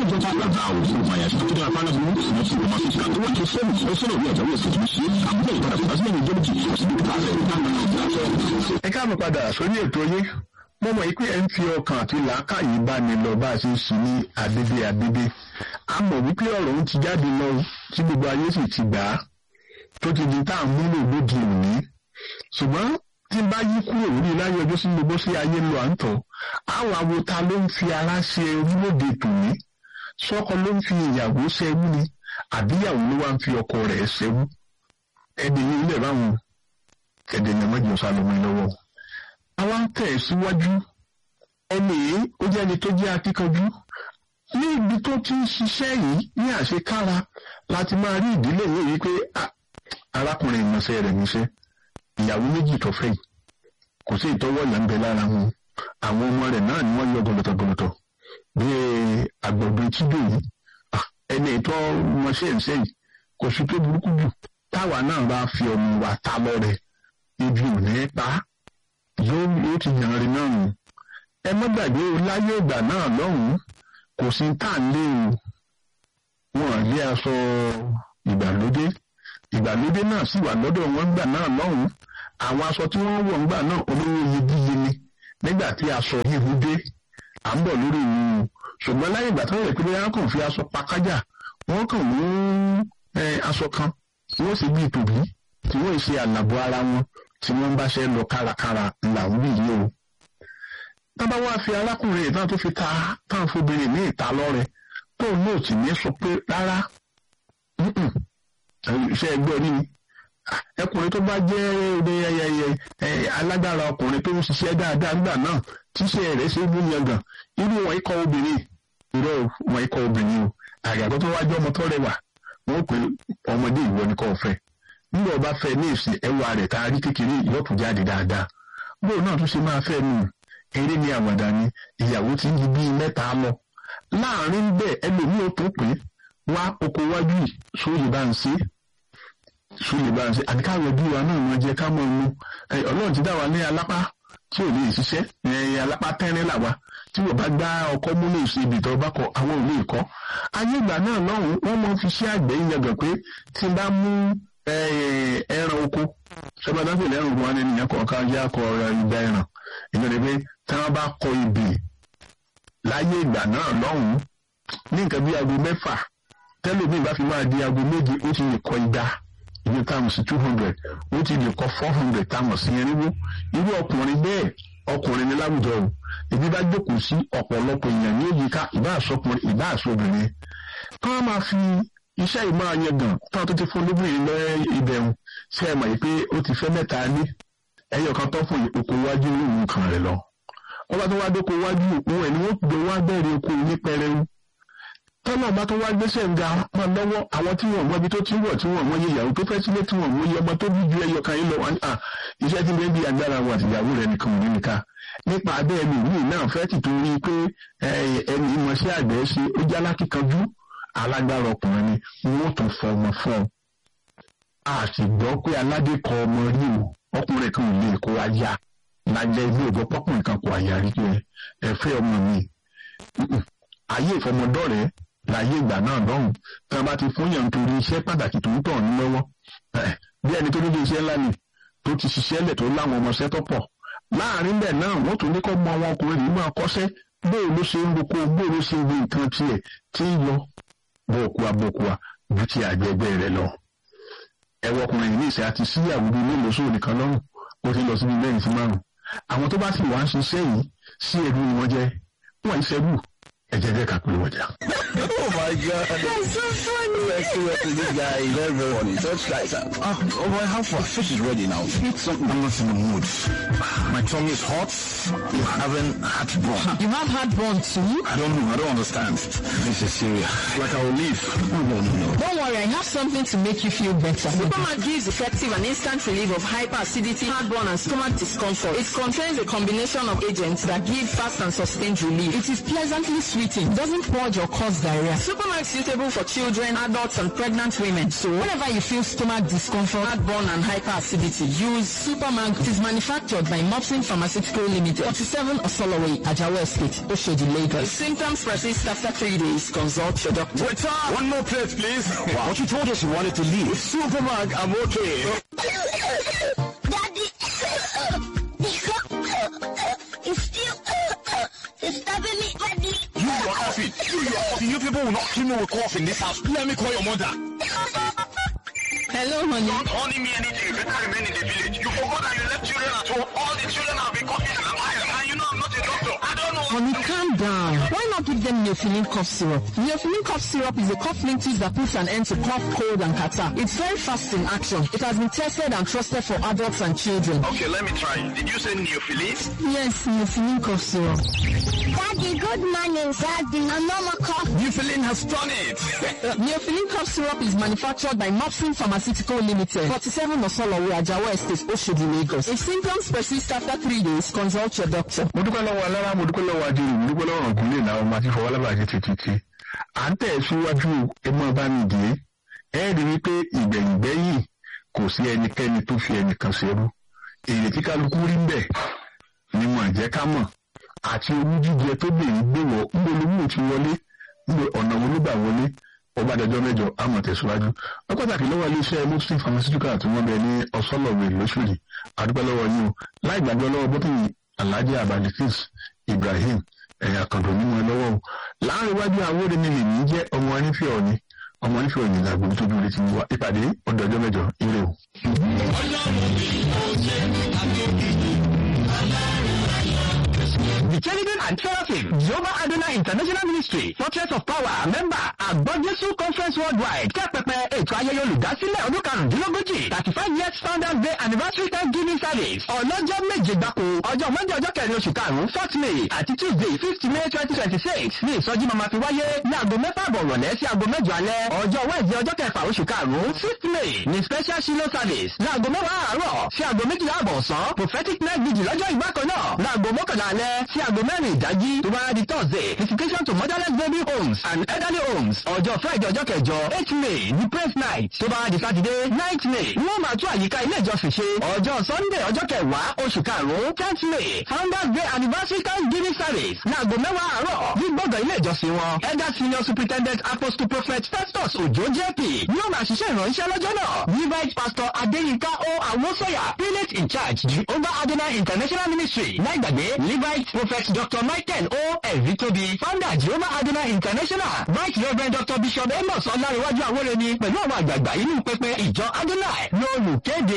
ìjọba làbá òfin ìfàyà sí tó dára pálá burú wọn sì wọ́n fi kàtó wọ́n ti fẹ́mi ó sọ̀rọ̀ ní ọ̀jọ̀ wọ́n sì tún ṣe àbúrò ìpadà kò bá sílẹ̀ ní ìjọba jì sí ní ìpàdé ẹ káàbọ̀ padà sórí ètò yín mo mọ̀ yìí pé ẹ ń fi ọkàn àti làákàyè bá mi lọ bá a ṣe ń sìn ní àdébé àdébé a mọ̀ wípé ọ̀rọ̀ ń ti jáde lọ tí gbogbo ayé sì ti gbà á tó ti di tá à ń múlò lóde òní ṣùgbọ́n tí n bá yí kúrò lórí láyé ọjọ́ sí gbogbo sí ayé lọ à ń tọ̀ àwọn àwo ta ló ń fi ara ṣe orílẹ̀-èdè tòní sọ́kọ ló ń fi ìyàwó ṣẹ́wú ni àbíyàwó ló wá ń fi ọkọ rẹ̀ ṣẹ́wú ẹ̀dẹ̀ yìí ilẹ̀ báwọn ẹ̀dẹ̀ yẹn mọ́jọ sálọmọ lọ́wọ́ àwa ń tẹ̀ síwájú ẹni yìí ó jẹ́ ẹni tó jẹ́ akíkanjú ní ibi tó ti ń ṣiṣẹ́ yìí ní àṣekára láti máa rí ìdílé yìí wípé arákùnrin ìmọ̀ọ́sẹ́ rẹ̀ níṣẹ́ ìyàwó méjì tó fẹ́ yìí kò sí ìtọ́wọ́ ìyá ń bẹ lára wọn àwọn ọmọ rẹ̀ náà ni wọ́n yọ gọlọtọgọlọtọ bí àgbọ̀dọ̀ tíjọ yìí ẹni ìtọ́ mọṣẹ́ ìṣẹ́ yìí kò sí tó burúkú jù táwa náà bá fi ọmọ wa ta lọ́rẹ̀ ibi ò ní pa yóò yóò ti yàn rí náà nù ẹ má gbàgbé o láyé ìgbà náà lọ́hùn-ún kò sí tá à ń lé o wọn lé aṣọ ìgbàlódé ìgbàlódé náà sì wà lọ́dọ̀ wọn gbà náà lọ́hùn-ún àwọn aṣọ tí wọ́n wọ̀ ńgbà náà olówó iyebíye ni nígbà tí aṣọ híhu dé à ń bọ̀ lórí ìlú ṣùgbọ́n láyé ìgbà tó yẹ pé wọ́n kàn fi aṣọ pakájà wọ́n kàn mú aṣọ kan wọ́n sì bí tòbí tí wọ́n ṣe àlàbò ara wọn tí wọ́n bá ṣe lọ kárakára làwọn bí yìí o. tábà wá fi arákùnrin ìtàn tó fi ta táwọn fobìnrin ní ìta lọ́rẹ tóun náà sì ní sọ pé rárá iṣẹ́ ẹgbẹ́ orí mi ẹkùnrin tó bá jẹ́ ẹyẹ alágbára ọkùnrin tó ń ṣiṣẹ́ dáadáa nígbà náà tíṣẹ́ rẹ̀ ṣe é mú yangàn irú wọn ikọ̀ obìnrin irọ́ wọn ikọ̀ obìnrin o àgàtọ́ tó wájú ọmọ tó rẹwà wọn pè ọmọdé ìwọ ni kò fẹ́ nígbà ọba fẹ́ ní ìsìn ẹwà rẹ̀ tá a rí kékeré ìyọkù jáde dáadáa bóun náà tún ṣe máa fẹ́ nù eré ní àwàdà ni ìyàwó ti ń di bíi mẹ́ta lọ láàrin bẹ́ẹ̀ ẹlòmíì ó tó pé wá oko wájú yìí sóyè bá ń ṣe sóyè bá ń ṣe àti káwé bí wa náà wọn jẹ ká mọ inú ọlọ́run ti dá wa ní alápá tí ò lè ṣiṣẹ́ alápá tẹ́rín làwa tí wọ́n bá gbá ọkọ́ múlẹ̀ ìṣe ibi tó bá kọ àwọn òní ìkọ́ ayé ìgbà náà lọ́hùn-ún wọ́n mọ fi ṣe àgbẹ̀ yangàn pé tí n bá mú ẹran oko sọgbàdàgbè lẹ́rùn wọn ní ìyẹn kọ̀ọ̀kan jẹ́ akọ ìgbà ẹran ìyẹn ni pé tí wọ́n bá kọ ibì láyé ìgbà náà lọ́hùn-ún ní nǹkan bí aago mẹ́fà tẹ́lómi bá fi máa di aago méje ó ti lè kọ igba ìyẹn táwọn sí two hundred ó ti lè kọ four hundred táwọn sí irinwó irú ọkùnrin bẹ́ẹ̀ ọkùnrin ní láwùjọ o ibi bá jókòó sí ọ̀pọ̀lọpọ̀ èèyàn ní èyíká ìbá àsọkùnrin ìbá àsọbìnrin kí wọ́n máa fi iṣẹ́ ìmọ̀ àyẹ̀gàn táwọn tó ti fún lóbìnrin lọ ìbẹ̀rùn ṣe é mọ̀ yìí pé ó ti fẹ́ mẹ́ta ní ẹyọ kan tó fún oko wájú ní ìlú kan rẹ̀ lọ. wọ́n bá tó wá dóko wájú òun ẹ̀ ni wọ́n gbé wá bẹ̀rẹ̀ oko ní pẹrẹu. tọ́lọ̀ bá tó wá gbéṣẹ́ nga máa lọ́wọ́ àwọn tí wọ́n mọ ibi tó ti wọ̀ tí wọ́n mọ iye ìyàwó tó fẹ́ sílé tí wọ́n mọ iye ọmọ tó bí ju ẹyọ kan yìí lọ wọn à iṣẹ́ tí bẹ́ẹ̀ bí agbára wa àtìyàwó rẹ̀ nìkan ò ní nìka nípa abẹ́ ẹni ìlú náà fẹ́ ti torí pé ẹni ìmọ̀ṣẹ́ àgbẹ̀ ṣe ó jálá kíkanjú alágbára ọkùnrin ni wọn tún fọ ọmọ fún ọ a sì gbọ́ pé aládé kọ ọmọ rí o ọkùnrin kan ò lè kó aya lájẹ ilé ìgbọ́ pọ́kùnrin kan kò àyà rí pé ẹ fẹ́ ọmọ mi ayé ìfọmọdọ́rẹ̀ẹ́ láyé ìgbà náà lọ́hùn tí wọ́n bá ti fún yàn nítorí iṣẹ́ pàtàkì tó ń tọ̀ ní lọ́wọ́ bí ẹni tó nílé iṣẹ́ ńlá ni tó ti ṣiṣẹ́ lẹ̀ tó láwọn ọmọọṣẹ́ tó pọ̀ láàrin bẹ́ẹ̀ náà wọ́n tún ní kọ́ mọ àwọn ọkùnrin yìí máa kọ́ṣẹ́ bóò ló ṣe ń roko bóò ló ṣe ń gbé nǹkan tiẹ̀ tí ń lọ bọ́ọ̀kúwa bọ́ọ̀kúwa ju ti àgbẹ̀gbẹ̀ rẹ̀ lọ. ẹwọ ọkùnrin yìí ní ìṣe àti síyàwó bíi mélòó sóò nìkan lọ́rùn ó ti lọ síbi mẹ́rin sí márùn. àwọn tó bá sì wá ń ṣiṣẹ́ yìí sí ẹ̀rú ni wọ́n jẹ́ wọ́n ń ṣẹ́rù ẹ̀jẹ̀ jẹ́ ká pé wọ́n jà. oh my god that's so funny. seriously this guy is very very funny such guys are. ah oh boy how far fish is ready now. eat something i'm not in the mood. my tongue is hot. you haven't heartburn. You have heartburn too? I don't know. I don't understand. This is serious. Like I will leave. No, no, no, no. Don't worry, I have something to make you feel better. Superman gives effective and instant relief of hyperacidity, heartburn, and stomach discomfort. It contains a combination of agents that give fast and sustained relief. It is pleasantly sweeting, doesn't purge or cause diarrhea. area. Supermax is suitable for children, adults, and pregnant women. So whenever you feel stomach discomfort, heartburn, and hyperacidity, use Supermax. It is manufactured by Mopsin Pharmaceutical Limited, 47 Osoloway, Ajawa Estate, Oshodi, Lagos. If symptoms persist after three days, consult your doctor. Waiter, one more plate, please. Wow. But you told us you wanted to leave. Supermark, I'm okay. Daddy, it's still it's stabbing me badly. You are coughing. You are coughing. You people will not kill me with cough in this house. Let me call your mother. Hello, honey. Don't honey me anything. You better remain in the village. You forgot that you left children at home. All the children have been coughing and I'm iron. And you know I'm not a doctor. I don't know. Honey, calm down. Why not give them Neophylline cough syrup? Neophylline cough syrup is a cough linctus that puts an end to cough, cold, and catarrh. It's very fast in action. It has been tested and trusted for adults and children. Okay, let me try. Did you say neophilis? Yes, Neophylline cough syrup. Daddy, good morning, Daddy. I'm Mama Cough. Neophylline has done it. Neophylline cough syrup is manufactured by Mopsin Pharmaceutical Limited, 47 Osolowo, Ajawa Estate, Oshodi, Lagos. If symptoms persist after three days, consult your doctor. mo dúpẹ́ lọ́wọ́ alára mo dúpẹ́ lọ́wọ́ adìrì mo dúpẹ́ lọ́wọ́ ọ̀gùnlé làwọn ọmọ àti fọwọ́lábàjẹ́ títí à ń tẹ̀ síwájú ẹmọ bá mi dìé ẹ rí wípé ìgbẹ̀yìngbẹ́yìn kò sí ẹnikẹ́ni tó fi ẹnìkan ṣerú èrè tí kálukú rí ń bẹ̀ ni mo jẹ́ ká mọ̀ àti owó jíjẹ tó bèrè gbéwọ̀ ńgbòlómù ti wọlé ńgbò ọ̀nà wo ló gbà wọlé ọba àdàjọ mẹ́jọ àmọ̀ tẹ̀síwájú wọ́n pàtàkì lọ́wọ́ iléeṣẹ́ muslim pharmaceutical tí wọ́n bẹ ní ọ̀sọ́lọ̀wé lóṣùlì àdúgbò lọ́wọ́ yín o láì gbàgbọ́ lọ́wọ́ bọ́tìnì alhaji abdulkis ibrahim ẹ̀yà kàndó nínú ẹ lọ́wọ́ o láàrin iwájú àwòrán mi lè ní jẹ́ ọmọ onífẹ́ ọ̀ni ọmọ onífẹ́ ọ̀ni làgbọ̀n tó dúró létí wa ìpàdé ọ̀dọ̀jọ́ mẹ́jọ ire o. The Cherubim and Seraphim, Jehovah Adonai International Ministry, Fortress of Power, member, Àgbọ̀jésù Conference Worldwide, kẹ́pẹ̀pẹ̀ ètò ayẹyẹ olùdásílẹ̀ ọdún karùndínlógójì, thirty five years founders day anniversary thanksgiving service, ọlọ́jọ́ méje gbáko, ọjọ́ Monday ọjọ́ kẹrin oṣù karùn-ún fourth May àti Tuesday fifth May twenty twenty six ní ìsọjí máa fi wáyé ní aago mẹ́fà àbọ̀ rọ̀lẹ́ sí aago mẹ́jọ alẹ́, ọjọ́ Wednesday ọjọ́ kẹfà oṣù karùn-ún fifth May ní special Shiloh service ní aago mẹ́wàá àárọ̀ sí aago méjìlá àbọ̀ ọ̀sán prophetic night vigil lọ́jọ́ ìgbàkan náà ní aago mọ́kànlá alẹ́ sí aago mẹ́rin ìdájí tó bá di Thursday visitation to motherless baby homes and elderly homes ọjọ́ Friday ọjọ́ kẹjọ eight May ní praise night tó bá di Saturday ninth May wọ́n máa tún àyíká ilé ìjọsìn ṣe ọjọ́ Sunday ọjọ́ kẹwàá oṣù karùn-ún tenth May founders day anniversary thanksgiving service ní aago mẹ́wàá àárọ̀ ní gbọ̀ngàn ilé ìjọsìn wọn elder senior superintendent apostle prophet Festus Ojo JP yóò máa ṣiṣẹ́ ìrànṣẹ́ lọ́jọ́ náà Levite pastor Adéyínká O Awosoya prelate in charge Jehovah Adonai International Ministry láìgbàgbé Levite prophet Dr. Michael O. Ẹ̀rítóbi founder Jehovah Adonai International Vice Reverend Dr. Bishop Amos Ọlárẹ̀wájú Awóreni pẹ̀lú àwọn àgbààgbà inú pẹpẹ ìjọ Adonai lólùkéde.